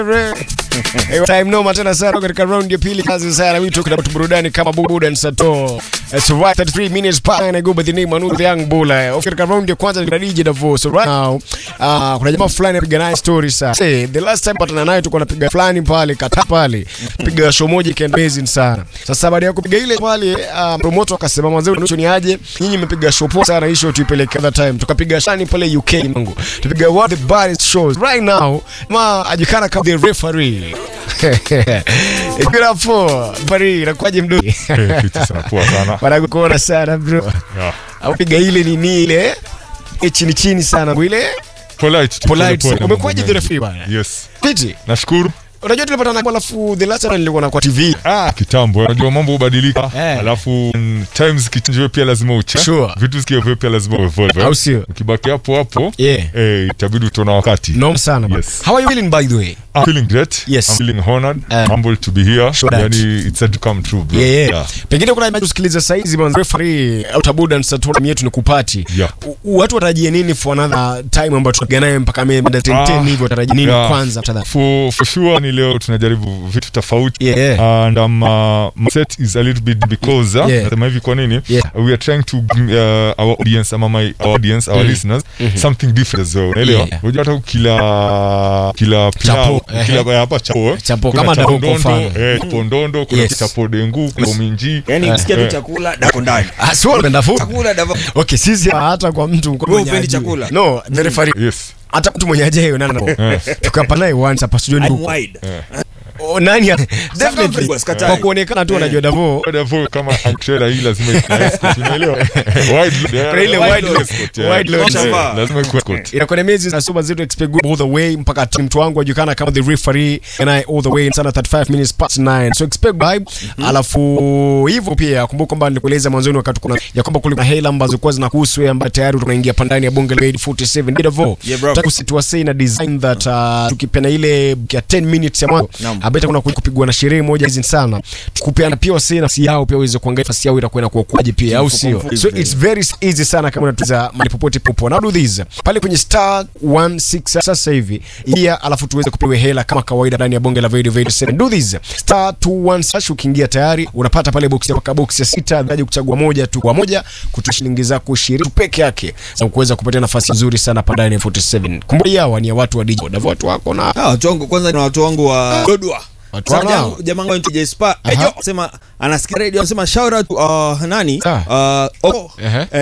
Hey, time noma tena sana katika round ya pili kazi sana wito kuna burudani kama bubuda and sato it's right 33 minutes pa and I go by the name Anu the young bulla of katika round ya kwanza ni DJ Davo so right now uh, kuna jamaa fulani anapiga naye story sana say the last time patana naye tulikuwa napiga fulani pale kata pale piga show moja ikaenda amazing sana sasa baada ya kupiga ile pale uh, promoter akasema mwanzo nusu ni aje nyinyi mmepiga show poa sana hiyo tuipeleke other time tukapiga shani pale UK mangu tupiga what the baddest shows right now ma ajikana kama the referee Ikira po bari inakuwaje mdogo? Eh, fiti sana, poa sana. Wanakuona sana bro. Yeah. Au piga ile nini ile eh, chini chini sana ile Polite, polite. pole pole, Umekuwaje mambo the referee mengi. bwana? Yes. Fiti. Nashukuru. Unajua tulipata na alafu the last time nilikuwa na kwa TV. Ah, kitambo unajua mambo hubadilika Eh. alafu mm, times kichinjiwe pia lazima uche Sure. vitu zikiwa pia lazima uevolve Au sio? ukibaki hapo hapo Yeah. eh, itabidi utaona wakati No sana bwana. Yes. How are you feeling by the way? I'm feeling great Yes. I'm feeling honored Eh. humbled to be here Sure that. yani it's said to come true bro Yeah, yeah. Pengine kuna mtu sikiliza saa hizi bwana referee au tabuda and satura yetu ni kupati. Yeah. U- Watu watarajie nini for another time ambayo tutapiga naye mpaka mimi 10 Ah, 10 hivi watarajie nini yeah. kwanza after that? for, for sure ni leo tunajaribu vitu tofauti Yeah. and um, uh, my set is a little bit because uh, Yeah. nasema hivi kwa nini Yeah. we are trying to bring uh, our audience ama my our audience our listeners something different as well unaelewa Yeah. unajua hata kila kila Chapo, pilau kila ehe. hapa chapo eh. Chapo, Kuna kama chapo dako kwa ndondo mfano. eh chapo ndondo kuna Yes. chapo dengu kuna minji yani ukisikia tu Eh. chakula dako ndani Ah, sio unapenda food. chakula davo Okay, sisi hata kwa mtu mko Wewe mwenye hupendi ajui. chakula? No, the referee. yes Hata mtu mwenye ajaye nani na tukapa naye once hapa studio I'm huko. wide Oh, nani? Definitely. boss, katai. Kwa kuonekana tu unajua Davo. Davo kama antrela hii lazima ikuwe na escort, unaelewa wide Kuna ile yeah, wide load. escort, yeah. Wide load. Yeah, lazima ikuwe escort Inakuwa ni miezi na super zetu expect good all the way mpaka timu mtu wangu ajulikana kama the referee and I all the way sana 35 minutes past 9 so expect vibe alafu hivyo pia kumbuka kwamba nilikueleza mwanzoni wakati kuna ya kwamba kulikuwa hela ambazo kwa zinakuhusu wewe ambaye tayari tunaingia pandani ya bonge la 47 Davo Yeah, bro. Taka situwasei na design that uh, tukipena ile ya 10 minutes ya mwanzo Naam. abeta kuna kupigwa na sherehe moja hizi sana tukupeana pia wasei nafasi yao pia uweze kuangalia nafasi yao itakuwa inakuwa kwaje pia au sio mfuko. so it's very easy sana kama unatuza mali popote popo now do this pale kwenye star 16 sasa hivi ingia alafu tuweze kupewa hela kama kawaida ndani ya bonge la video video 7 do this star 21 sash ukiingia tayari unapata pale box ya paka box ya sita dhaji kuchagua moja tu kwa moja kutoa shilingi zako 20 peke yake za kuweza kupatia nafasi nzuri sana hapa ndani ya 47 kumbuka hawa ni ya watu wa digital Davo watu wako na Ah, watu wangu kwanza ni watu wangu wa Dodwa. Watu Sasa wanao. jamaa- Jamaa wangu anaitwa Jespa. Aha. Ejo sema anasikia radio anasema shout out uh, nani? Ah. Uh, oh, Ehe. eh,